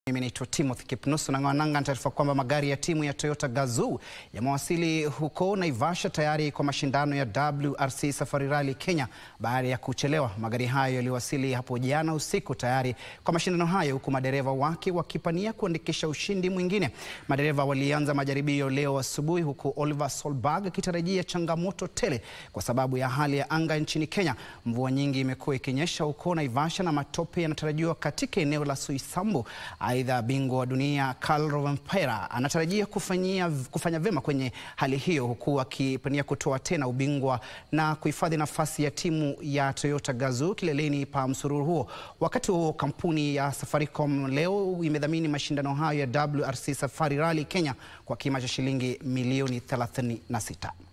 Mimi naitwa Timothy Kipnusu na ng'ananga taarifa kwamba magari ya timu ya Toyota Gazoo yamewasili huko Naivasha tayari kwa mashindano ya WRC Safari Rally Kenya baada ya kuchelewa. Magari hayo yaliwasili hapo jana usiku tayari kwa mashindano hayo huku madereva wake wakipania kuandikisha ushindi mwingine. Madereva walianza majaribio leo asubuhi huku Oliver Solberg akitarajia changamoto tele kwa sababu ya hali ya anga nchini Kenya. Mvua nyingi imekuwa ikinyesha huko Naivasha na matope yanatarajiwa katika eneo la Soisambu. Aidha, bingwa wa dunia Karl Rovanpera anatarajia kufanyia, kufanya vyema kwenye hali hiyo huku akipania kutoa tena ubingwa na kuhifadhi nafasi ya timu ya Toyota Gazoo kileleni pa msururu huo. Wakati huo kampuni ya Safaricom leo imedhamini mashindano hayo ya WRC Safari Rally Kenya kwa kima cha shilingi milioni 36.